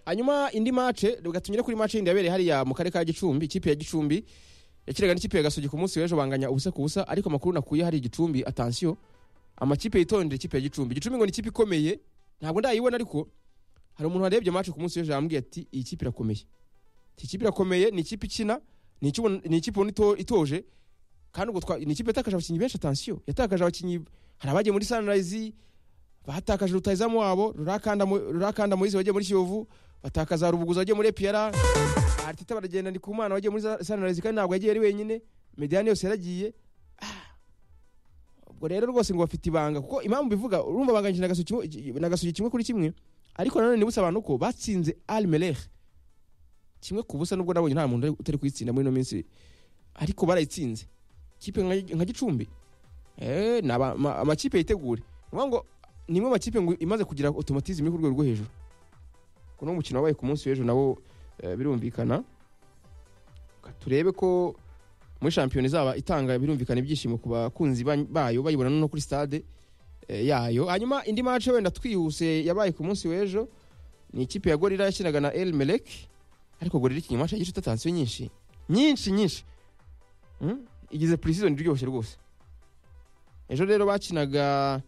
hanyuma indi mace reka tunyure kuri mace yindi yabereye hariya mu karere ka gicumbi ikipe ya gicumbi yakinaga n'ikipe ya gasogi ku munsi w'ejo banganya ubusa ku busa ariko amakuru nakuye hari igicumbi atansiyo amakipe yitondera ikipe ya gicumbi gicumbi ngo ni ikipe ikomeye ntabwo ndayibona ariko hari umuntu warebye mace ku munsi w'ejo yambwiye ati iyi kipe irakomeye iyi kipe irakomeye ni ikipe ikina ni ikipe- ni ikipe ubona ito- itoje kandi ubwo twa- ni ikipe yatakaje abakinnyi benshi atansiyo yatakaje abakinnyi hari abagiye muri sunrise batakaje rutayizamu wabo rurakanda Mo- rurakanda moise wagiye muri kiyovu batakaza rubuguza wagiye muri epiyara ariteta baragenda ndi ku mwana wagiye muri Sa- sunrise kandi ntabwo yagiye ari wenyine mediyani yose yaragiye Ah. ubwo rero rwose ngo bafite ibanga kuko impamvu bivuga urumva banganyije na Gasogi kimwe- na gasogi kimwe kuri kimwe ariko nanone nibutse abantu ko batsinze almelech kimwe ku busa nubwo nabonye nta muntu ari- utari kuyitsinda muri ino minsi ariko barayitsinze kipe nka- nka gicumbi Eh, ni aba- ma- amakipe yitegure Ni ukuvuga ngo ni imwe mu makipe ngo imaze kugira otomatizm yo ku rwego rwo hejuru kuno mukino wabaye ku munsi w'ejo nawo eh, birumvikana Ka- turebe ko muri shampiyona izaba itanga birumvikana ibyishimo ku bakunzi ba- bayo bayibona no kuri stade eh, yayo hanyuma indi match wenda twihuse yabaye ku munsi w'ejo ni ikipe ya gorira yakinaga na el melek ariko gorira ikinyuma match yagize tatansiyo nyinshi nyinshi nyinshi Mm? igize pre-season iryoshye rwose ejo rero bakinaga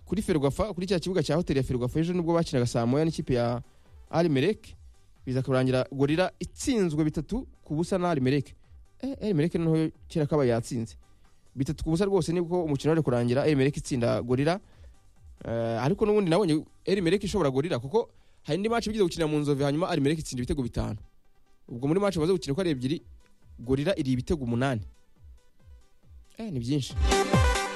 kuri ferwafa kuri cya kibuga cya hoteli ya ferwafa ejo nibwo bakinaga saa moya n'ikipe ya arimereke biza kurangira gorira itsinzwe bitatu ku busa na arimereke arimereke noneho kera kaba yatsinze bitatu ku busa rwose nibwo umukino wari kurangira arimereke itsinda gorira Eh, ariko n'ubundi nabonye arimereke ishobora gorira kuko hari indi match bigize gukina mu nzove hanyuma arimereke itsinda ibitego bitanu ubwo muri match baze gukina uko ari ebyiri gorira iri ibitego umunani Eh, ni byinshi